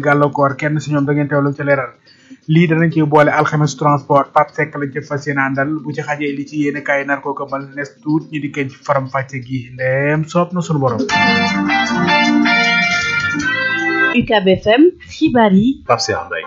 gàllankoor kenn si ñoom da ngeen teewlu ci leeral lii danañ ci boole alxames transport Pape Seck lañ ci fas yéene àndal bu ci xajee li ci yéene kaay nar koo këmal nes tuut ñi di kenn ci faram fàcce gi ndeem soob na sunu borom UCAB FM xibaar yi Pape Cheikh Mbaye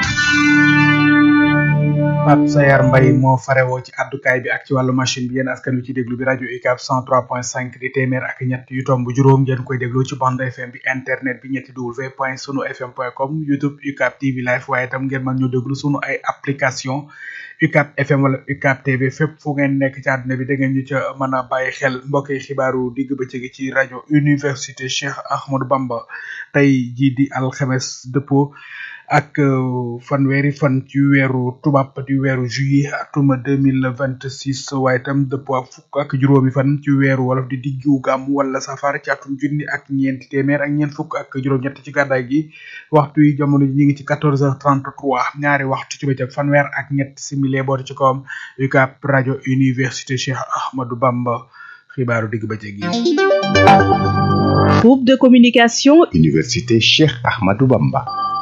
Pape Sayar Mbaye moo farewoo ci addukaay bi ak ci wàllu machine bi yéen askan wi ci déglu bi rajo UCAB 103.5 di téeméer ak ñett yu tomb juróom ngeen koy déglu ci bande FM bi internet bi ñetti w point sunu fm point com YouTube UCAB TV live waaye itam ngeen mën ñu déglu sunu ay application UCAB FM wala UCAB TV fépp fu ngeen nekk ci àdduna bi da ngeen ñu ca mën a bàyyi xel mbokk yi xibaaru digg bëccëg ci rajo Université Cheikh Ahmadou Bamba tey jii di alxames dëppoo ak fanweeri fan ci weeru tubaab di weeru juillet atum deux mille vingt six waaye itam dëppoo ak fukk ak juróomi fan ci weeru wolof di diggu gàmm wala safar ci atum junni ak ñeenti téeméer ak ñeent fukk ak juróom-ñett ci gàddaay gi waxtu yi jamono ji ñu ngi ci quatorze heures trente trois ñaari waxtu ci bëccëg fanweer ak ñett simili booti ci kawam UCAB rajo université Cheikh Ahmadou Bamba xibaaru digg bëccëg yi. groupe de communication Université Cheikh Ahmadou Bamba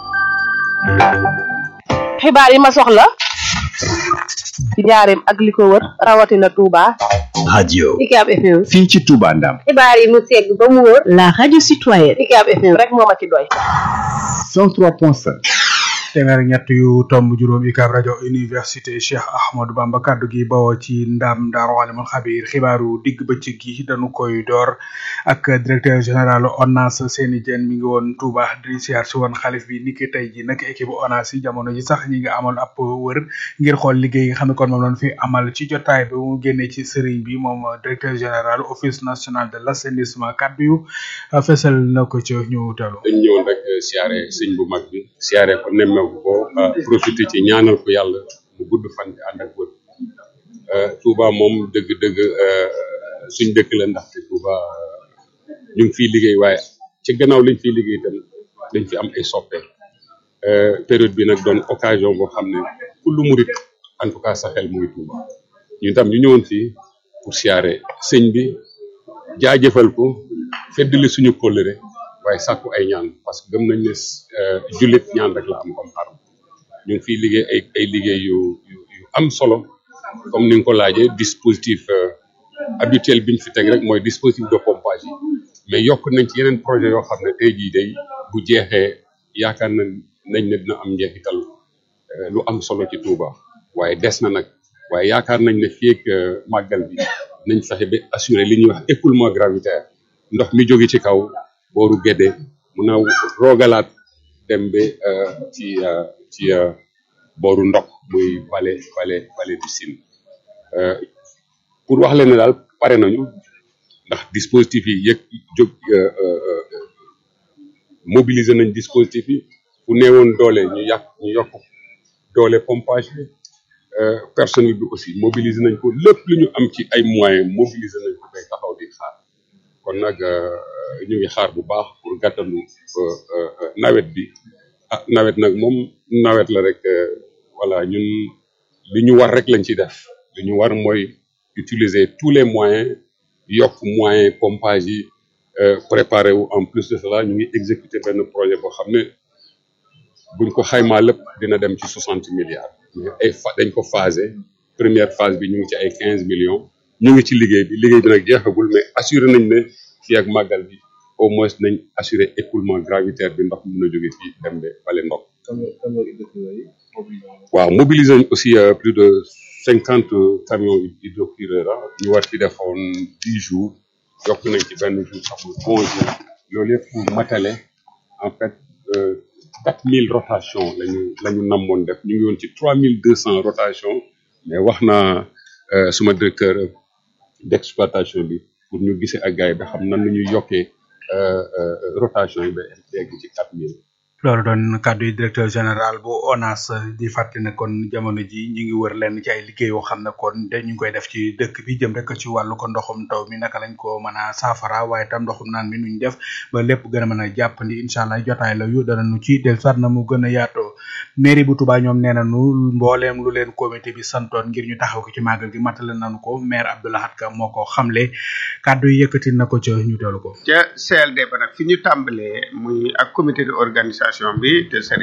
xibaar yi ma soxla ci njaareem ak li ko wër rawatina Touba. radio UCAB FM. fii ci Touba Ndam xibaar yi mu segg ba mu wër. la radio citoyenne UCAB FM rek moo ma ci doy. 103.5 téeméer ak ñett yu tomb juróom UCAB rajo université Cheikh Ahmadou Bamba kaddu gi bawoo ci ndam Daaru Alimul Xabiir xibaaru digg bëccëg gi dañu koy door ak directeur général ONAS Seyni Diène mi ngi woon Touba di siyaar si woon xalif bi niki tey ji nag équipe ONAS yi jamono ji sax ñi nga amal ab wër ngir xool liggéey nga xam ne kon moom lañ fi amal ci jotaay bi mu génnee ci sëriñ bi moom directeur général office national de l' assainissement kaddu yu fesal na ko ci ñu teelu dañ ñëwoon rek siyaare sëñ bu mag bi siyaare ko nemmeeku ko profité ci ñaanal ko yàlla mu gudd fan bi ànd ak wër Touba moom dëgg-dëgg suñ dëkk la ndaxte Touba ñu ngi fiy liggéey waaye ci gannaaw liñ fiy liggéey itam dañ fi am ay soppe période bi nag doon occasion boo xam ne ku lu murit en tout cas sa xel mu ngi Touba ñu tam ñu ñëwoon fii pour siyaare sëñ bi jaajëfal ko feddali suñu kóllëre waaye sàkku ay ñaan parce que gëm nañ ne jullit ñaan rek la am comme arme ñu ngi fiy liggéey ay ay liggéey yu yu yu am solo comme ni nga ko laajee dispositif habituel bi ñu fi teg rek mooy dispositif de pompage yi mais yokk nañ ci yeneen projet yoo xam ne tey jii day bu jeexee yaakaar nañ nañ ne dina am njeexital lu am solo ci Touba waaye des na nag waaye yaakaar nañ ne fii ak màggal bi nañ fexe ba assurer li ñuy wax écoulement gravitaire ndox mi jóge ci kaw booru Gédé mun a roogalaat dem ba ci ci booru ndox muy vallée vallée vallée du Sine pour wax leen ne daal pare nañu ndax dispositif yi yëg jóg mobiliser nañ dispositif yi fu néewoon doole ñu yàq ñu yokk doole pompage bi personnel bi aussi mobiliser nañ ko lépp lu ñu am ci ay moyens mobiliser nañ ko bay taxaw di xaar kon nag ñu ngi xaar bu baax pour gàttalu nawet bi ah nawet nag moom nawet la rek voilà ñun li ñu war rek lañ ci def li ñu war mooy utiliser tous les moyens yokk moyens pompage yi préparer wu en plus de cela ñu ngi exécuter benn projet boo xam ne buñ ko xaymaa lépp dina dem ci soixante milliards mais ay fa dañ ko phasé première phase bi ñu ngi ci ay quinze millions ñu ngi ci liggéey bi liggéey bi nag jeexagul mais assuré nañ ne fii ak màggal bi au moins nañ assuré écoulement gravitaire bi ndox mi mën a jóge fii dem ba bale ndox waaw mobiliser nañ aussi plus de cinquante camions hydrocureurs ñu war fi defoon dix jours yokk nañ ci benn jour sax mu onze jours loolu yëpp pour matale en fait quatre mille rotations lañu la ñu namoon def ñu ngi woon ci trois mille deux cents rotations mais wax naa suma directeur d'exploitation bi pour ñu gisee ak gars yi ba xam nan la ñuy yokkee rotation yi ba egg ci quatre mille loolu doon kàddu yi directeur général bu ONAS di fàttali ne kon jamono ji ñu ngi wër lenn ci ay liggéey yoo xam ne kon de ñu ngi koy def ci dëkk bi jëm rek ci wàllu ko ndoxum taw mi naka lañ ko mën a saafara waaye tam ndoxum naan mi nuñ def ba lépp gën a mën a jàppandi incha allah jotaay la yu danañu ci del sat na mu gën a yaatoo mairie bu Touba ñoom nee nañu mbooleem lu leen comité bi santoon ngir ñu taxaw ko ci màggal gi matale nañu ko maire Abdoulahat Ka moo ko xamle kàddu yi yëkkati na ko ca ñu teelu ko ca CLD ba nag fi ñu tàmbalee muy ak comité de organisation bi te